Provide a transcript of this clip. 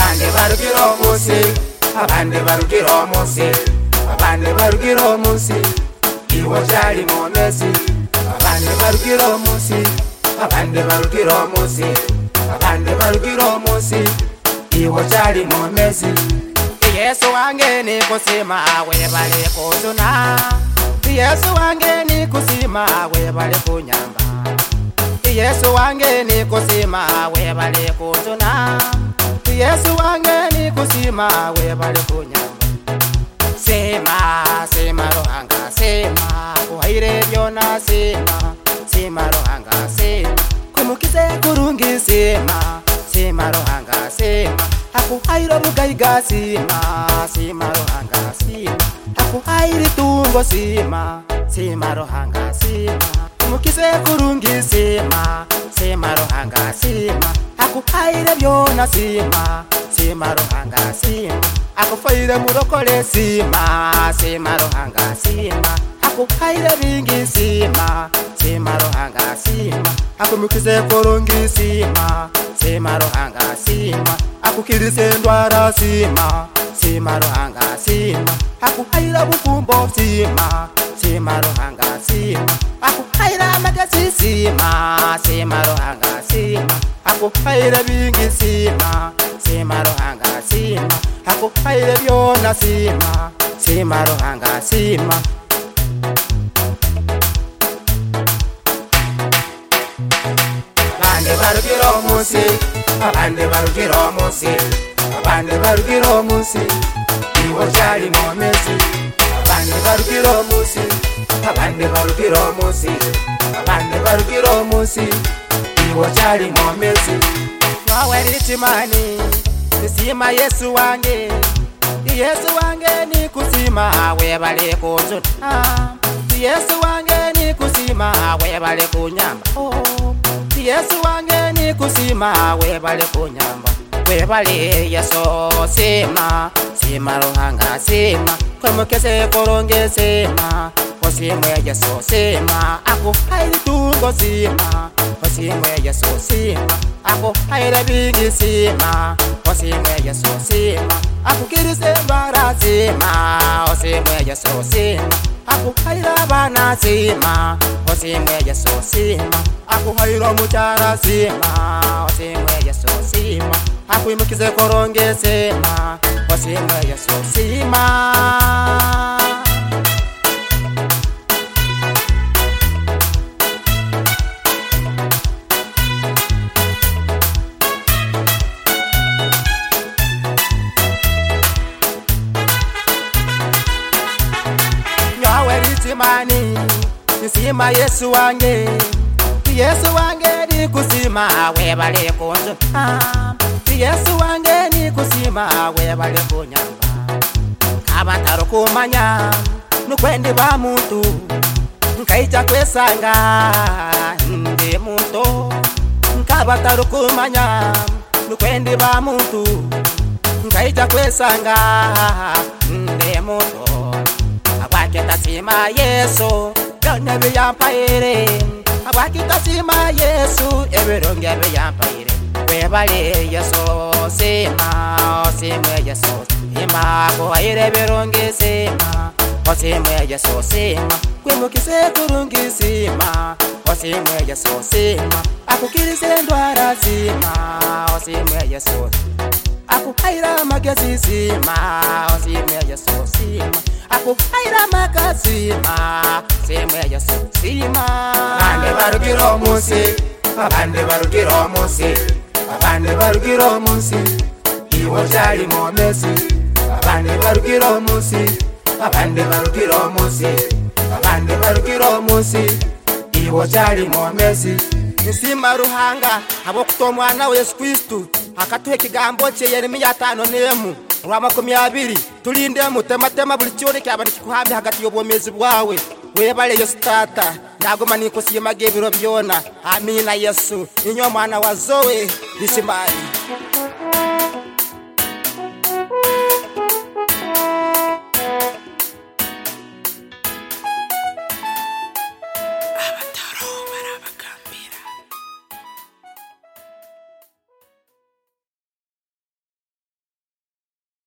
barugira uwo munsi abandi barugira uwo munsi abandi barugira uwo munsi iwo byari mu mpeshyi abandi barugira uwo munsi abandi barugira uwo munsi abandi barugira uwo munsi iwo byari mu mpeshyi yesu wange ni kusima we bari kuzuna yesu wange ni kusima we bari kunyamba yesu wange ni kusima we bari kuzuna yesu wange ni kusima we bari kunyamba sima sima ruhanga sima kuhaire byona sima sima ruhanga sima kumukize kurungi sima sima ruhanga sima akuhairo mugaiga sima sima ruhanga sima akuhairi tungo sima sima ruhanga sima kumukize kurungi sima sima ruhanga sima akuhaire byona sima sima ruhanga sima akufaire murokore sima sima ruhanga sima akuhaire bingi sima sima ruhanga sima akumukize kurungi sima sima ruhanga sima akukirise ndwara sima sima ruhanga sima akuhaira bufumbo sima sima ruhanga sima akuhaira magasi sima sima ruhanga sima akuhaira bingi sima sima ruhanga sima akuhaira byona sima sima ruhanga sima abandi barugira uwo munsi abandi barugira uwo munsi abandi barugira uwo munsi iwo byari mu mezi abandi barugira uwo munsi abandi barugira uwo munsi abandi barugira uwo munsi iwo byari mu mezi wowe ritimani nisima yesu wange yesu wange ni kusima we bali kunzuna yesu wange ni kusima we bali kunyamba oh. yesu wange ni kusima webale kunyamba webale yeso sima sima ruhanga sima kwemukese koronge sima osimwe yeso sima akuhaire tungo sima osimwe yeso sima akuhaire bingi sima osimwe yeso sima akukirise ndwara sima osimwe yeso sima akuhaira vana sima osimwe yeso sima akuhaira muchara sima osimwe yeso sima akuimukize koronge sima osimwe yeso sima simani nisima yesu wange yesu wange ni kusima webale kunzu yesu wange ni kusima webale kunyamba abataro kumanya nukwendi ba muntu nkaija kwesanga ndi muntu nkabataro kumanya nukwendi ba muntu nkaija kwesanga ndi muntu abakitasima yesu byona biyampaire abakitasima yesu ebirunge biyampaire webale yesu sima osimwe yesu sima kuhaire ebirungi sima osimwe yesu sima kwimukise kurungi sima osimwe yesu sima akukirise ndwara sima osimwe yesu akuhaira magezi sima osimwe yesu sima akuhaira makazima semwe yasuzima abandi barugira umunsi abandi barugira umunsi abandi barugira umunsi iwo byari mu mezi abandi barugira umunsi abandi barugira umunsi abandi barugira umunsi iwo byari mu mezi nisima ruhanga abo kuto mwana wa yesu kristu akatuha ikigambo cye yeremiya atanu n'emu rwa makumyabiri tulinde mutematema buli kyona kyaba nikikuhambya hagati y'obwomezi bwawe webale yesu tata ndagoma nikusiimaga ebiro byona amina yesu inyo mwana wa zowe bishimani